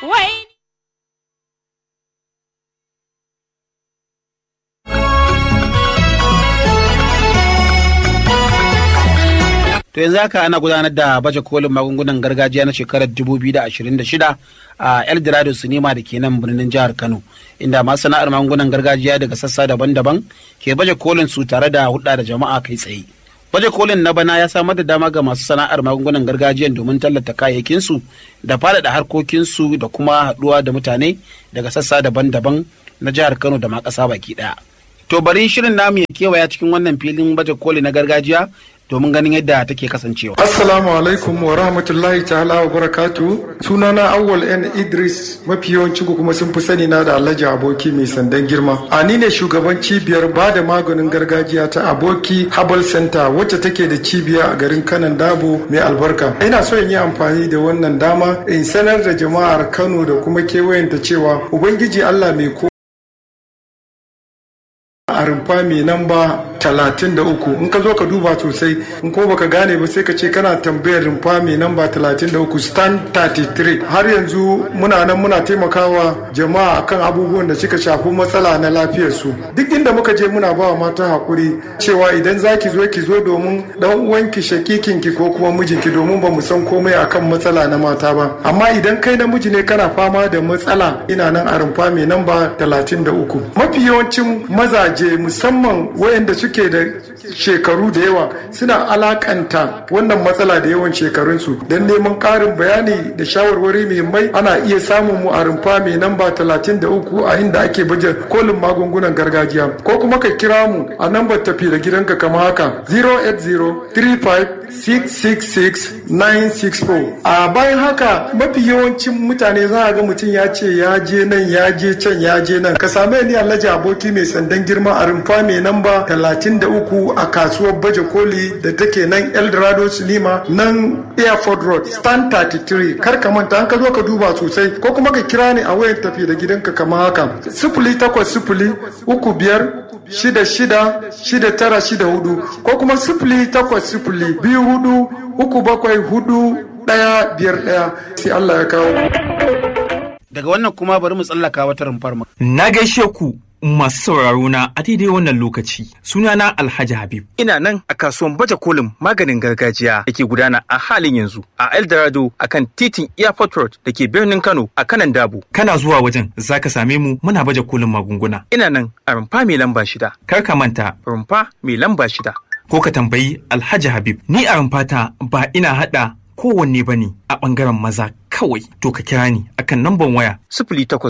wai To yanzu haka ana gudanar da baje kolin magungunan gargajiya na shekarar 2026 a Eldorado Sinima da ke nan birnin jihar Kano, inda masana'ar magungunan gargajiya daga sassa daban-daban ke baje kolin su tare da hulɗa da jama'a kai tsaye. Baje kolin na bana ya samar da dama ga masu sana'ar magungunan gargajiyan domin tallata kayayyakinsu da faɗaɗa harkokinsu da kuma haɗuwa da mutane daga sassa daban-daban na jihar Kano da ma ƙasa baki ɗaya. To bari shirin namu ya kewaya cikin wannan filin baje koli na gargajiya domin ganin yadda take kasancewa. Assalamu alaikum wa rahmatullahi ta'ala wa barakatu. Sunana Awwal N Idris mafi yawanci ku kuma sun fi sani na da Alhaji Aboki mai sandan girma. A ni ne shugaban cibiyar ba da maganin gargajiya ta Aboki Herbal Center wacce take da cibiya a garin Kanan Dabo mai albarka. Ina so in yi amfani da wannan dama in sanar da jama'ar Kano da kuma kewayenta cewa Ubangiji Allah mai ko a rumfa mai namba talatin da uku in ka zo ka duba sosai in ko baka gane ba sai ka ce kana tambayar rumfa mai namba talatin da uku stand 33 har yanzu muna nan muna taimakawa jama'a akan abubuwan da suka shafi matsala na lafiyarsu duk inda muka je muna ba wa mata hakuri cewa idan za ki zo ki zo domin dan uwanki shakikinki ko kuma mijinki domin ba mu san komai akan matsala na mata ba amma idan kai namiji ne kana fama da matsala ina nan a rumfa mai namba talatin da uku mafi yawancin mazaje musamman wayanda suke da shekaru da yawa suna alakanta wannan matsala da yawan shekarunsu don neman ƙarin bayani da shawarwari mai ana iya samun mu a rumfa mai namba 33 a inda ake baje kolin magungunan gargajiya ko kuma ka kira mu a nambar tafi da gidanka kama haka 08035666964 a bayan haka mafi yawancin mutane za a ga mutum ya ce ya je nan ya je can ya je nan ka same ni alhaji aboki mai sandan girma a rumfa mai namba 33 a kasuwar baje koli da take nan eldorado cinema nan airport road stand 33 kar ka manta an ka zo ka duba sosai ko kuma ka kira ni a wayar tafi da gidanka kamar haka sifili takwas sifili uku biyar shida shida shida tara shida hudu ko kuma sifili takwas sifili biyu hudu uku bakwai hudu ɗaya biyar ɗaya sai Allah ya kawo. Daga wannan kuma bari mu tsallaka wata rumfar mu. Na gaishe ku masu sauraro na a daidai wannan lokaci sunana Alhaji Habib. Ina nan a kasuwan baje kolin maganin gargajiya da ke gudana a halin yanzu a Eldorado a kan titin Airport Road da ke birnin Kano a kanan Dabo. Kana zuwa wajen zaka same mu muna baje kolin magunguna. Ina nan a rumfa mai lamba shida. Kar ka manta Rumfa mai lamba shida. ko ka tambayi Alhaji Habib. Ni a rumfata ba ina haɗa kowanne bane a ɓangaren maza kawai to ka kira ni akan namban waya Sifili takwas